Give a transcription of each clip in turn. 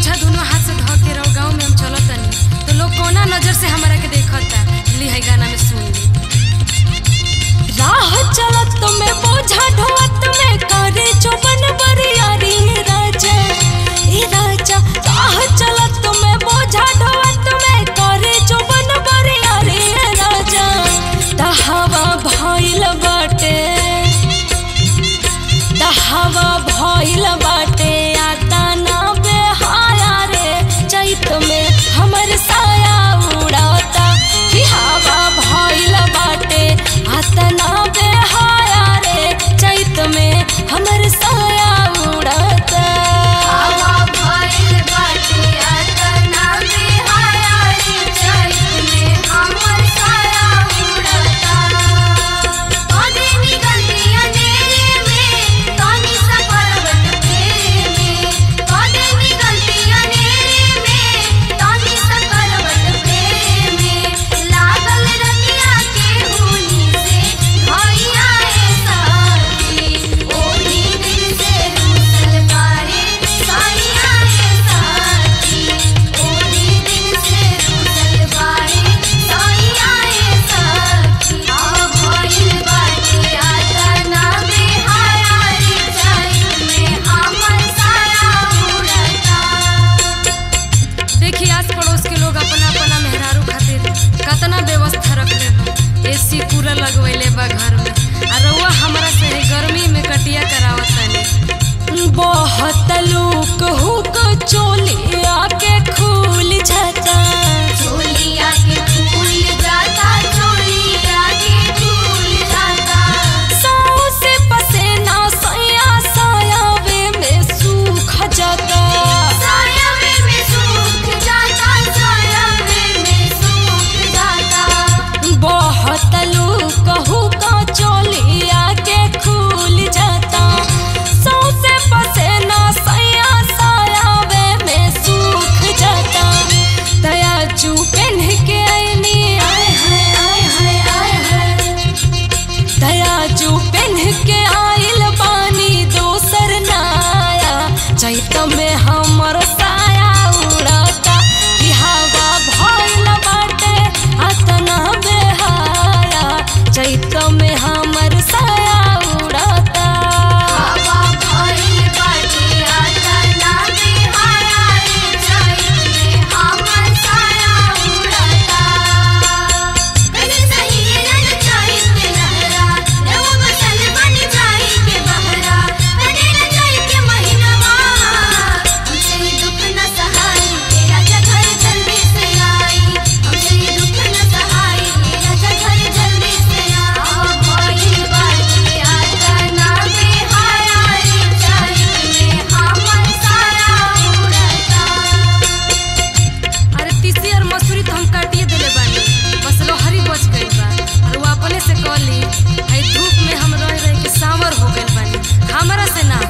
बोझा दोनों हाथ से धो के रहो गाँव में हम चलत तनी तो लोग कोना नजर से हमारा के देखता ली है गाना में सुन ली राह चलत में बोझा ढोवत में करे चौबन बरियारी राजा ए राजा राह चलत में बोझा ढोवत में करे चौबन बरियारी राजा तहवा भइल बाटे तहवा भइल बाटे आता ना बेहाया रे चैत में हमर साया उड़ाता कि हवा भइल बाटे आता ना बेहाया रे चैत में हमर साया उड़ाता हवा भइल बाटे अतना बेहाया रे चैत में हमर साया उड़ता कदे निकलती अंधेरे में तनी सा पर्वत फेरे में कदे निकलती अंधेरे में तनी सा पर्वत फेरे में लागल रतिया के होली से भैया ए साथी ओही दिल से रूसल बारे साइया ए साथी ओही दिल से रूसल बारे साइया ए साथी आ भइल बाटे आतना बेहाया रे चैत में हमर साया उड़ता देखिए आस पड़ोस के लोग अपना अपना मेहरारू खातिर कतना व्यवस्था रखले बा एसी कूलर लगवैले बा घर में आ रउआ हमरा से है गर्मी में कटिया करावत तानी बहुत लोग हुक चोलिया के खुल जाता चोलिया के फूल जाता चोलिया के फूल जाता साओ से पसेना सया सायावे में सूख जाता सायावे में सूख जाता सायावे में सूख जाता बहुत लोग हुका चोलिया के खुल जाता सौसे पसेना सया सायावे में सूख जाता दया चू पहन के आईनी आय हाय आय हाय आय हाय दया चू पहन के आइल बानी दोसर नाया चैत में हमर साया उड़ता कि हवा भइल बाटे अतना बेहाया चैत में हमर साया उड़ता हवा भइल बाटे आतना बेहाया रे चैत में हमर साया उड़ता कने सहीरन चैत के लहरा रव बसल बन जाई के बहरा कने न जाई के महीनवा हमसे दुख न सहाई तेरा घर जल्दी से आई हमसे दुख न सहाई तेरा घर जल्दी से आ भइल बाटे आतना बेहाया रे चैत में हमर साया उड़ता अरे तीसी और मसूरी तो हम काटिए देले बानी बस लोहरी बच गई बा और वो अपने से कहली है धूप में हम रह रह के सांवर हो गइल बानी हमरा से ना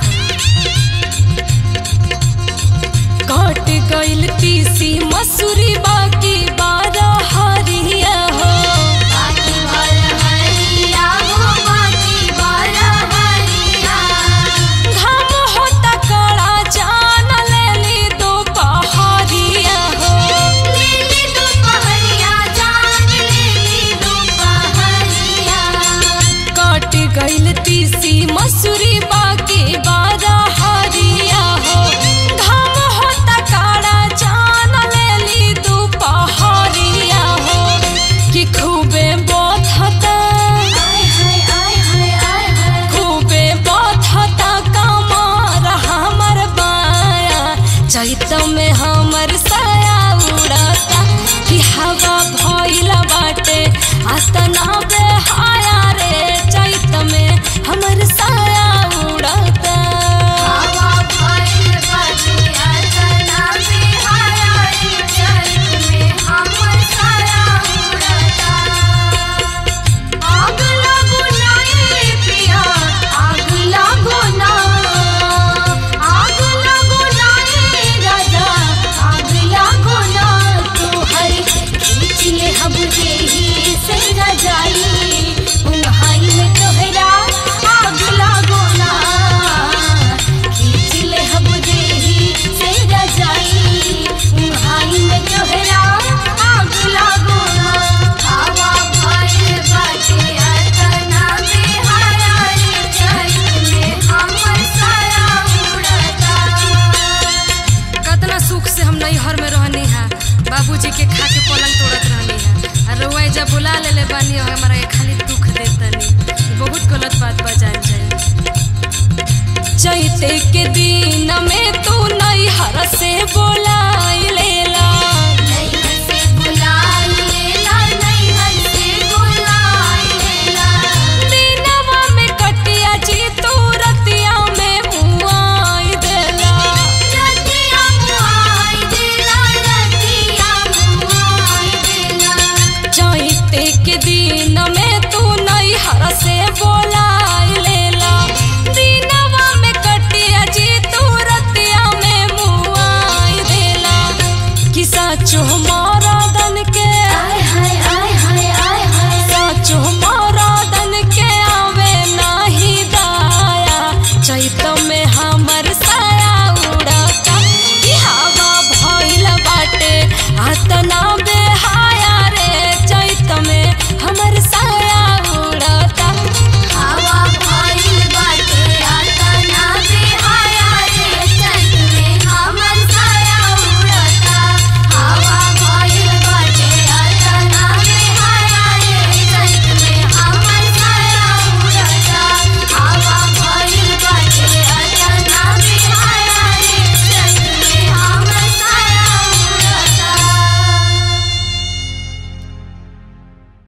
कट गइल तीसी मसूरी बाकी बारह हरिया हो बाकी बार हरिया हो बाकी बार हरिया घाम होता कड़ा जान लेली दोपहरिया हो लेली दोपहरिया जान लेली दोपहरिया कट गइल तीसी मसूरी बाकी बारह हरिया हो घाम होता काड़ा जान लेली के दिन में तू नैहर से बोलाई ले